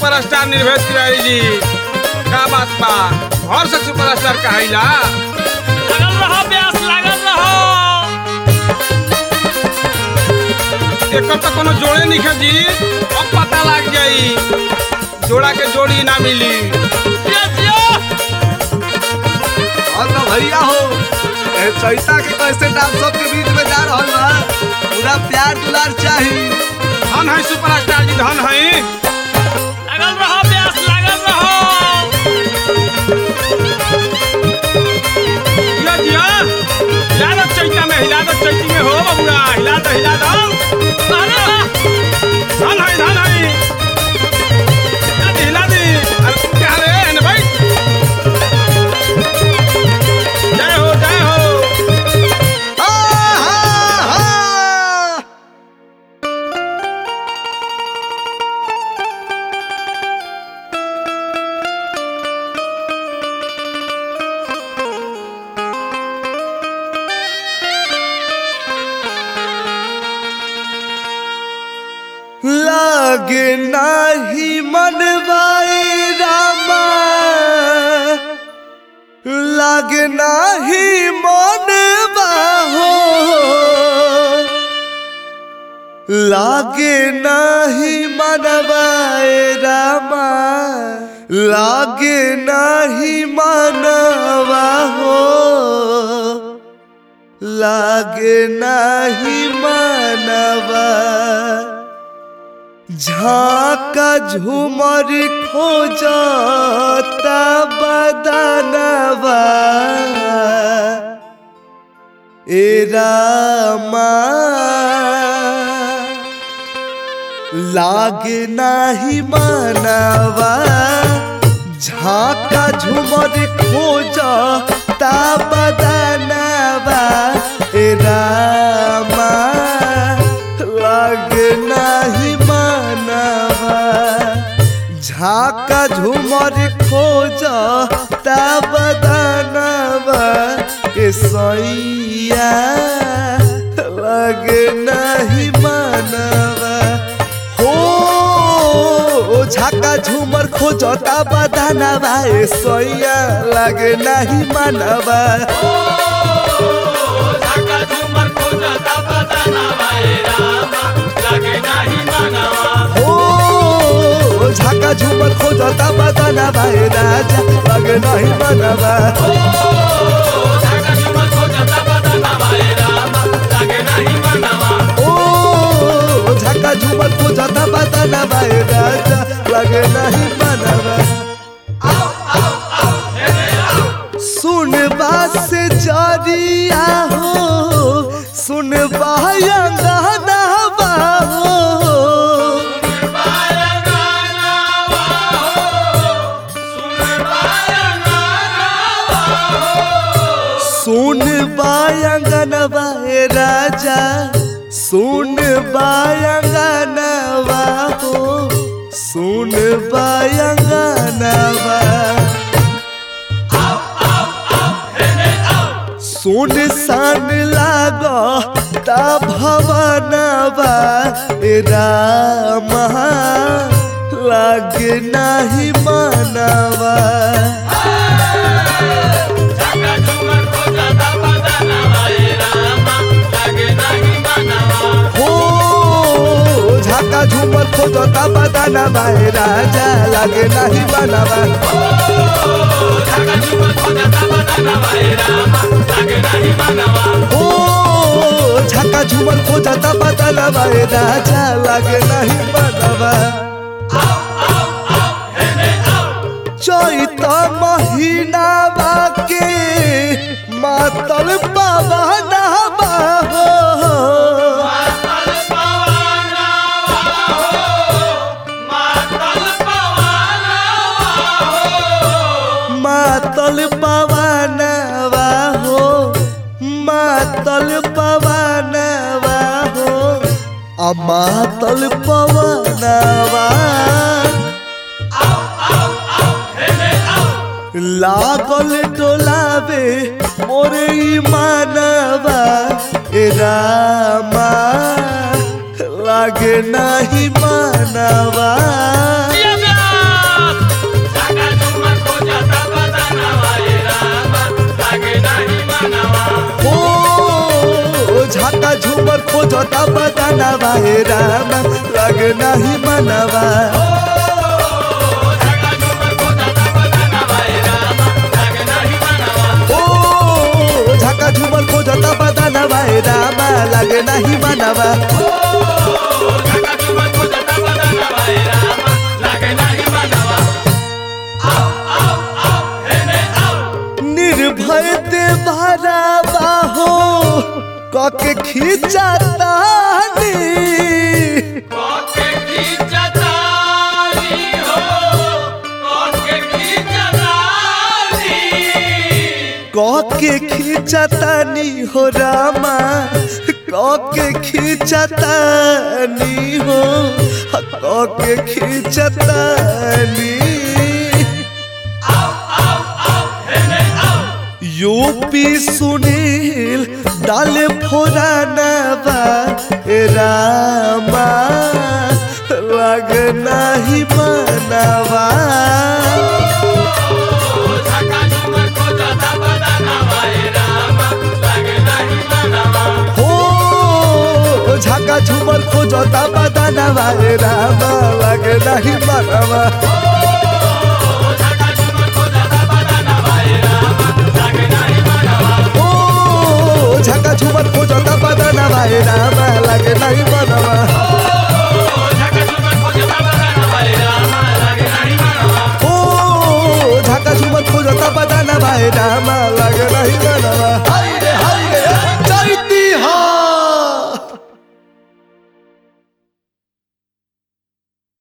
Superstar निर्भय तिवारी जी का बात बा घर से सुपरस्टार कहाइला लागल रहो ब्यास लागल रहो एकर तो कोनो जोड़े नहीं जी अब पता लग जाई जोड़ा के जोड़ी ना मिली जियो जियो और तो भैया हो ए चैता के कैसे डांस सबके बीच में जा रहल बा पूरा प्यार दुलार चाही धन है सुपरस्टार जी धन है लागल रहो ब्यास लागल रहो जिया जिया हिला दो चैता में हिला दो चैती में हो बबुआ हिला दो हिला दो अरे वाह धन है धन है हिला दी हिला दी अरे क्या रे एने भाई जय हो जय हो आ, हा, हा। लागे नाही मनवाए रामा लागे नाही मनवा हो लागे नाही मनवाए रामा लागे नाही मनवा हो लागे नाही मनवा झाका झूमर खोजता बदनवा ए रामा लागे नाही मानवा झाका झूमर खोजता बदनवा ए रामा लागे नाही मानवा झाका झूमर खोज ता बदनवा ए सैया लागे नहीं मानवा हो झाका झूमर खोज ता बदनवा ए सैया लागे नहीं मानवा झाका झूमर खोजता बदना भाई रामा लागे नाही मानवा हो झाका झूमर खोज ता बदनवा ए राजा लागे नहीं मानवा झाका झूमर खोजता बदना भाई रामा लागे नाही मानवा ओ झाका झूमर खोजता बदना बाए राजा लगे नहीं मनवा सुन से जरिया हो सुन अंगना हो सुन अंगनवा ए राजा सुन अंगनवा हो सुन अंगनवा सुन सान लाग ता भवनवा ए रामा लागे नाही मानवा झाका झूमर खोजता बदना भाई रामा लागे नाही मानवा हो झाका झूमर खोजता बदाना बाए राजा लागे नाही मानवा झाका झूमर खोजता बदना भाई रामा लागे नाही मानवा हो झाका झूमर खोजता बदाना बाए राजा लागे नाही मानवा चैत महीना के मातल पवना हो मातल पवनवा हो मातल पवनवा हो आ मातल पवनवा लागल डोलावे मोरे ई मानवा ए रामा लागे नाही मानवा जिया ब्यास झूमर खोजता बदनवा हे रामा लगे नहीं मनवा ओ झका झूमर खोजता बदनवा हे रामा लगे नहीं मनवा निर्भय ते भरावा हो कके खींचता कके खींचतानी हो रामा कके खींचतानी हो कके खींचतानी यूपी सुनील डाले फोरानवा ए रामा लग नहीं मनवा हो झका झूमर खोजता बदनवा ए रामा लग नहीं मनवा